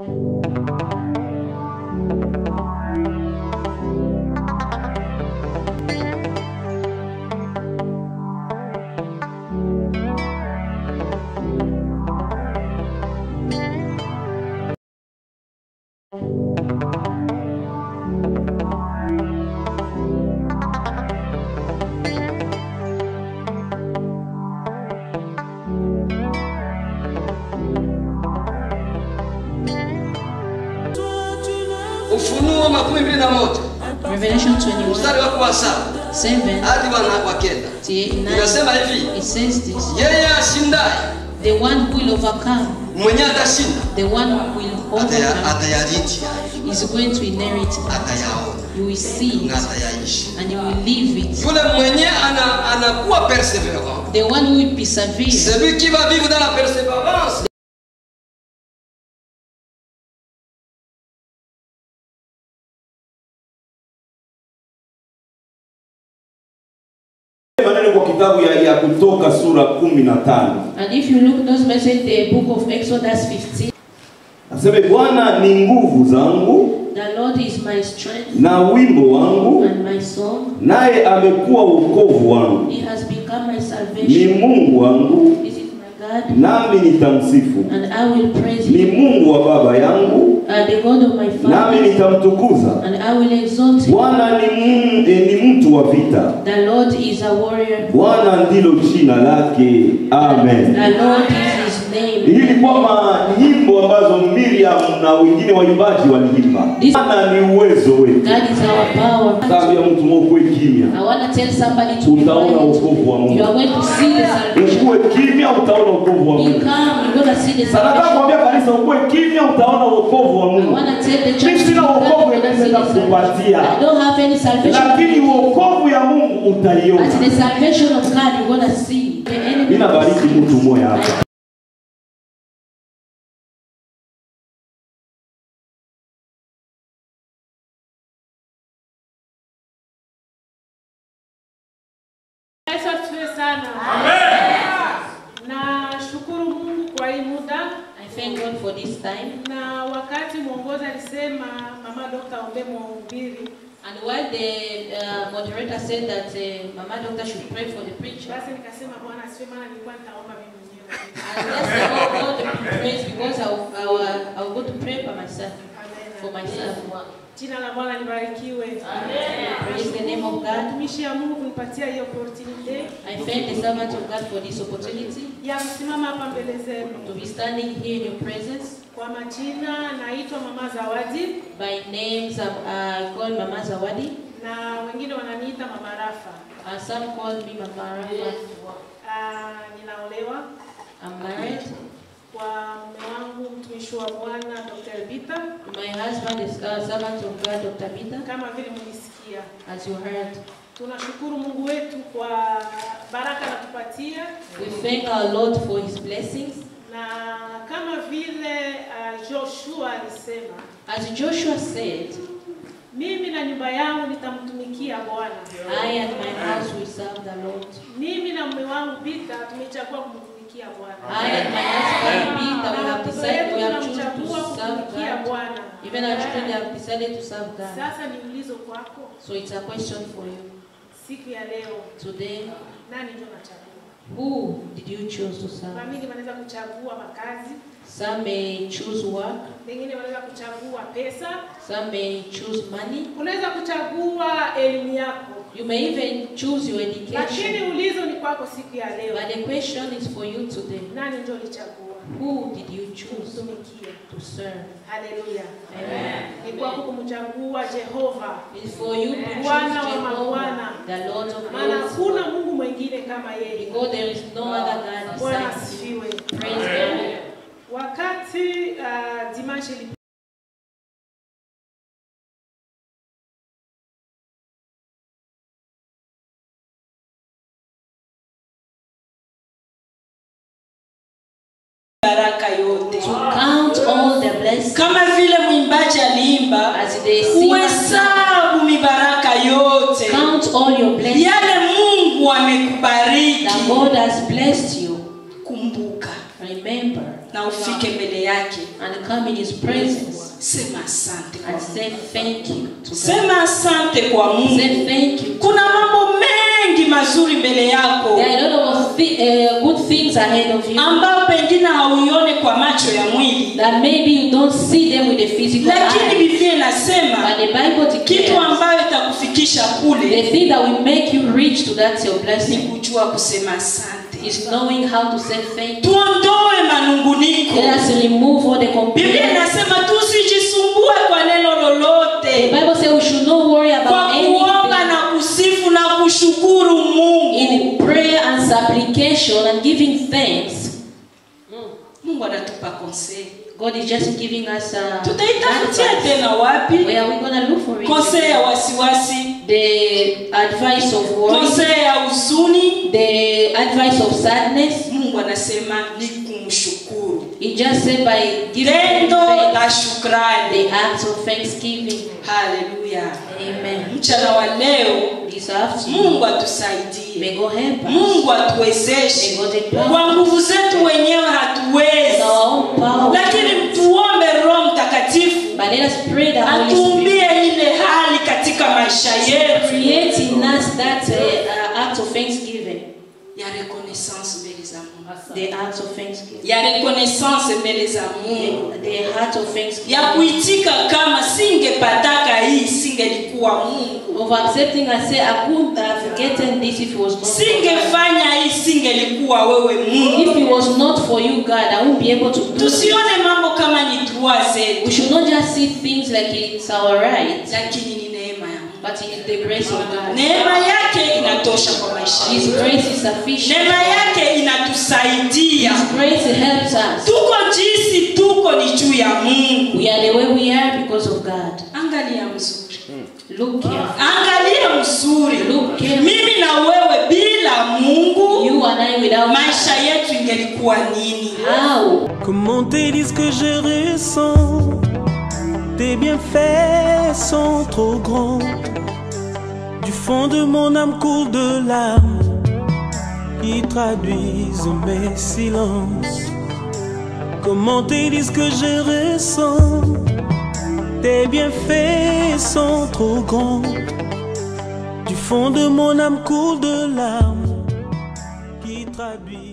Ufunuo makumi mbili na moja Revelation 21, mstari wako wa saba 7 hadi wa wa kenda to 9. inasema hivi, It says this yeye ashindaye The one who will overcome, mwenye atashinda the one who will ataya- overcome, atayariti is going to inherit it. atayaona You will see na it atayaishi. and you will live it. Yule mwenye ana, anakuwa perseverant, The one who will persevere, celui qui va vivre dans la persévérance maneno kwa kitabu ya, ya kutoka sura kumi na tano and if you look those message, the book of Exodus 15, aseme bwana ni nguvu zangu the Lord is my strength na wimbo wangu and my song. naye amekuwa wokovu wangu He has become my ni salvation. mungu wangu This is my God, nami nitamsifu and I will praise ni him. mungu wa baba yangu And the God of my nami father, nitamtukuza and I will exalt him. bwana ni, mu- eh, ni mtu wa vita The Lord is a warrior. bwana ndilo jina lake amen The Lord is his name. hii ni kwamba nyimbo ambazo miriam na wengine waimbaji waliimba This- bwana ni uwezo wetu God is our power. Tambia mtu mwokuwe kimya I want to tell somebody to be utaona quiet. wokovu wa You mungu are going to see the salvation. ukuwe kimya utaona wokovu wa Be mungu calm. You're going to see the Sasa nataka salvation. kuambia kanisa ukuwe kimya utaona wokovu wa I mungu want to tell the Mimi church to be sina calm. wokovu You're going to see the inaweza kukupatia. salvation. I don't have any salvation. lakini wokovu ya mungu But utaiona the salvation of God, you're going to see. The enemy mi nabariki mtu mmoja hapa Yesu asifiwe sana. Na shukuru Mungu kwa hii muda I thank God for this time. na wakati mwongozi alisema mama Dr. ombe mhubiri, And while the uh, moderator said that uh, Mama Doctor should pray for the preacher, basi nikasema Bwana asifiwe, maana nilikuwa nitaomba mimi mwenyewe. and let's all God the praise because I'll, I'll, uh, I'll go to pray for myself. For Amen. myself. Jina la Bwana libarikiwe. Praise the name of God. Mtumishi ya Mungu kunipatia hiyo opportunity I thank the servant of God for this opportunity ya kusimama hapa mbele zenu. to be standing here in your presence. Kwa majina naitwa Mama Zawadi By names, I'm uh, called Mama Zawadi. na wengine wananiita Mama Rafa. Uh, some call me Mama Rafa. Ah, ninaolewa I'm married. kwa mume wangu mtumishi wa Bwana Dr. Bita My husband is a servant of God, Dr. Bita, kama vile mlisikia. as you heard. Tunashukuru Mungu wetu kwa baraka anatupatia We thank our Lord for his blessings. na kama vile uh, Joshua alisema, As Joshua said, mimi na nyumba yangu nitamtumikia Bwana. I and my house will serve the Lord. Mimi na mume wangu Bita tumechagua kumtumikia Bwana. I and my husband Peter, we Na have watoto decided wetu we have chosen tunamchagua to serve kumtumikia God. Bwana. Even our children they have decided to serve God. Sasa ni ulizo kwako So it's a question for you. siku ya leo, Today, nani ndio nachagua? who did you choose to serve? Famili wanaweza kuchagua makazi, Some may choose work, wengine wanaweza kuchagua pesa, some may choose money. unaweza kuchagua elimu yako, You may even choose your lakini education. ulizo ni kwako siku ya leo. But the question is for you today. Nani ndio ulichagua Who did you choose kumtumikia? to serve? Haleluya! Amen. Ni kwako kumchagua Jehova, It's for you to choose Bwana wa Jehovah, mabwana. the Lord of maana lords. hakuna Mungu mwingine kama yeye. Because there is no other God Bwana besides asifiwe. you. Praise God. Wakati uh, dimanche ili baraka yote To count all the blessings kama vile mwimbaji aliimba as they sing. uhesabu mibaraka yote Count all your blessings yale mungu amekubariki that God has blessed you. kumbuka Remember, na ufike mbele yake and come in His presence sema asante kwa and say thank you to God. sema asante kwa mungu Say thank you. kuna mambo mengi mazuri mbele yako There are a lot of thi- uh, good things ahead of you ambayo pengine hauione kwa macho ya mwili that maybe you don't see them with the physical lakini eye. biblia inasema But the Bible kitu declares ambayo itakufikisha kule the thing that will make you reach to that your ni blessing kujua kusema asante is knowing how to say thank you. tuondoe manunguniko Let us remove all the biblia complaints. inasema tusijisumbue kwa neno The lolote Bible says we should not worry kwa about kuomba anything. na kusifu na kushukuru mungu In prayer and supplication and giving thanks, mungu anatupa konsei God is just giving us a tutaitafutia advice. tena wapi Where are we gonna look for it? konsei ya wasiwasi The advice of worry, konsei ya huzuni the advice of sadness. mungu anasema ni kumshukuru He just said by giving tendo thanks, la shukrani the acts of thanksgiving. haleluya Amen. mchana wa leo This afternoon, mungu atusaidie may God help us. mungu atuwezeshe May God empower kwa nguvu zetu wenyewe With hatuwezi our own power. lakini tuombe roho mtakatifu But let us pray that Holy Spirit atuumbie ile hali katika maisha yetu create in us that uh, uh, act of thanksgiving. ya reconnaissance mbele za mungu The act of thanksgiving. ya reconnaissance mbele za mungu The, the heart of thanksgiving. ya kuitika kama singepataka hii singelikuwa mungu Of accepting and say, I couldn't have gotten this if it was not for God. singefanya hii singelikuwa wewe mungu If it was not for you, God, I won't be able to do it. tusione mambo kama ni trua zetu We should not just see things like it's our right, lakini ni neema ya mungu but it is the grace of God. neema yake inatosha kwa maisha His yetu grace is sufficient. neema yake inatusaidia His grace helps us. tuko jinsi tuko ni juu ya mungu We are the way we are because of God. angalia mzuri Look here. angalia mzuri Look here. mimi na wewe bila mungu You and I without maisha yetu ingelikuwa nini How? Comment te dire ce que je ressens Tes bienfaits sont trop grands. Du fond de mon âme coule de larmes qui traduisent mes silences. Comment te dire ce que je ressens Tes bienfaits sont trop grands. Du fond de mon âme coule de larmes qui traduisent